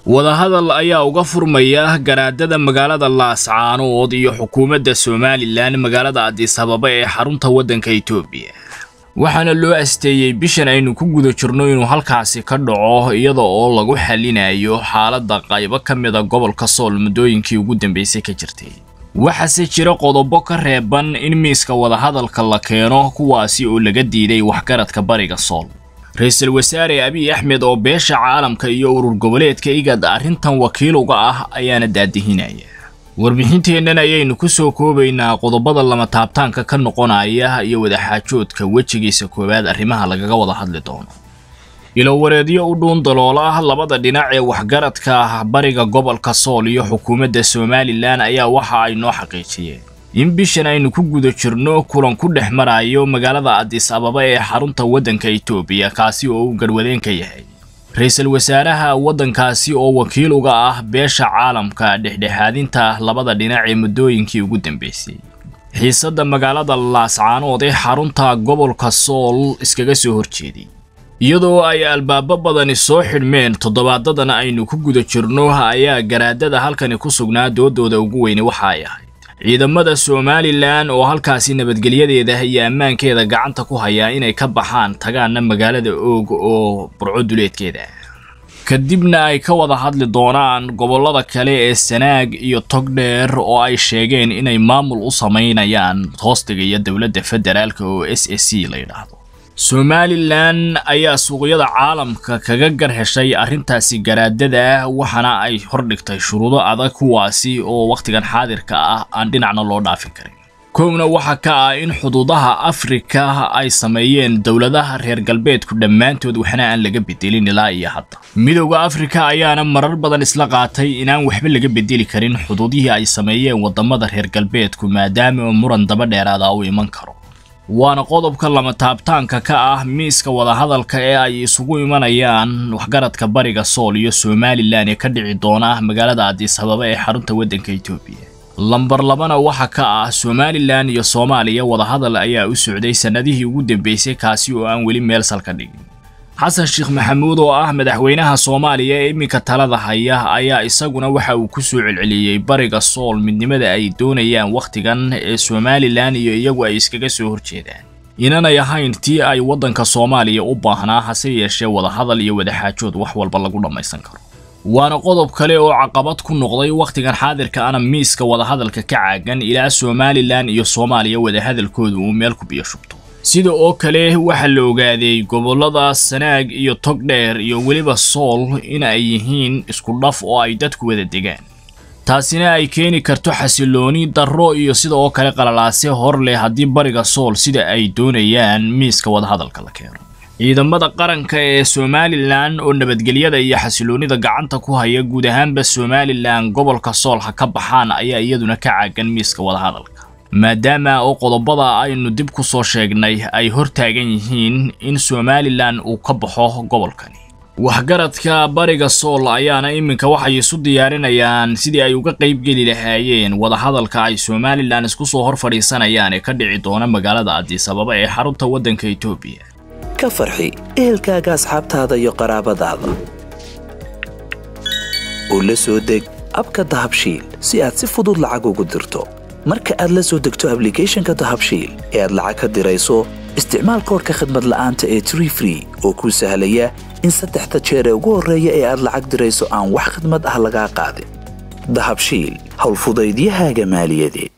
wadahadal ayaa uga furmaya garaadada magaalada laascaanood iyo xukuumadda somalilan magaalada adis ababa ee xarunta waddanka etoobiya waxaana loo asteeyey bishan aynu ku guda jirno inuu halkaasi ka dhaco iyada oo lagu xalinayo xaaladda qaybo ka mida gobolka sool muddooyinkii ugu dambeysay ka jirtay waxaase jira qodobo ka reeban in miiska wadahadalka la keeno kuwaasi oo laga diiday waxgaradka bariga sool ra-iisul wasaare abiy axmed oo beesha caalamka iyo urur goboleedka igad arrintan wakiil uga ah ayaana daadihinaya warbixinteennan ayaynu ku soo koobaynaa qodobada lama taabtaanka ka noqonaya iyo wadaxaajoodka wejigiisa koowaad arrimaha lagaga wada hadli doono ilowareedyo u dhuun daloola labada dhinac ee waxgaradka bariga gobolka sool iyo xukuumadda somalilan ayaa waxa ay noo xaqiijiyeen in bishan aynu ku guda jirno kulan ku dhex marayo magaalada adis ababa ee xarunta waddanka etoobiya kaasi oo uu garwadeen ka yahay ra-iisul wasaaraha waddankaasi oo wakiil uga ah beesha caalamka dhexdhexaadinta labada dhinac ee muddooyinkii ugu dambeysay xiisadda magaalada laascaanood ee xarunta gobolka sool iskaga soo horjeeday iyadoo ay albaabo badani soo xidhmeen toddobaadadan aynu ku guda jirno ayaa garaadada halkani ku sugnaa doodooda ugu weyne waxa ay ahayd ciidamada somalilan oo halkaasi nabadgelyadeeda iyo ammaankeeda gacanta ku hayaa inay ka baxaan tagaana magaalada oog oo burco duleedkeeda kadibna ay ka wada hadli doonaan gobollada kale ee sanaag iyo togdheer oo ay sheegeen inay maamul u samaynayaan hoostiga iyo dowladda federaalka oo s s c la yidhaahdo somalilan ayaa suuqyada caalamka kaga gar heshay arrintaasi garaadada waxaana ay hordhigtay shuruudo adag kuwaasi oo wakhtigan xaadirka ah aan dhinacna loo dhaafin karin kowna waxaa ka ah in xuduudaha afrika ay sameeyeen dowladaha reer galbeedku dhammaantood waxna aan laga bedelin ilaa iyo hadda midowda afrika ayaana marar badan isla qaatay inaan waxba laga bedeli karin xuduudihii ay sameeyeen waddamada reer galbeedku maadaama muran daba dheeraada u iman karo waana qodobka lama taabtaanka ka ah miiska wadahadalka ee ay isugu imanayaan waxgaradka bariga sool iyo somalilan ee ka dhici doona magaalada adis ababa ee xarunta waddanka etoobiya lambar labana waxa ka ah somalilan iyo soomaaliya wadahadal ayaa u socday sannadihii ugu dambeysay kaasi oo aan weli meel salka dhigin xasan sheekh maxamuud oo ah madaxweynaha soomaaliya ee iminka talada haya ayaa isaguna waxa uu ku soo celceliyey bariga sool midnimada ay doonayaan wakhtigan ee somalilan iyo iyagu ay iskaga soo horjeedaan inanay ahayn tii ay waddanka soomaaliya u baahnaa hase yeeshee wadahadal iyo wadaxaajood wax walba lagu dhammaysan karo waana qodob kale oo caqabad ku noqday wakhtigan xaadirka ana miiska wadahadalka ka caagan ilaa somalilan iyo soomaaliya wadahadalkooda uu meel ku biyo shubto sida oo kale waxaa la ogaaday gobollada sanaag iyo togdheer iyo weliba sool in ay yihiin isku dhaf oo ay dadku wada degaan taasina ay keeni karto xasilooni darro iyo sida oo kale qalalaase hor leh haddii bariga sool sida ay doonayaan miiska wadahadalka la keeno ciidamada qaranka ee somalilan oo nabadgelyada iyo xasiloonida gacanta ku haya guud ahaanba somalilan gobolka sool ha ka baxaan ayaa iyaduna ka caagan miiska wadahadalka maadaama oo qodobada aynu dib ku soo sheegnay ay hor taagan yihiin in somalilan uu ka baxo gobolkani waxgaradka bariga sool ayaana iminka waxay isu diyaarinayaan sidii ay uga qaybgeli lahaayeen wadahadalka ay somalilan isku soo hor fadhiisanayaan ee ka dhici doona magaalada adis ababa ee xarunta waddanka etoobiya ka farxi ehelkaaga asxaabtaada iyo qaraabadaada oo la soo deg abka dahabshiil si aad si fudud lacag ugu dirto marka aad la soo degto ablicathonka dahabshiil ee aad lacag ka dirayso isticmaal koorka khadmad la'aanta ee tree free oo kuu sahlaya in saddexda jeer ee ugu horreeya ee aad lacag dirayso aan wax khadmad ah lagaa qaadin dahabshiil howlfudaydiyahaaga maaliyadeed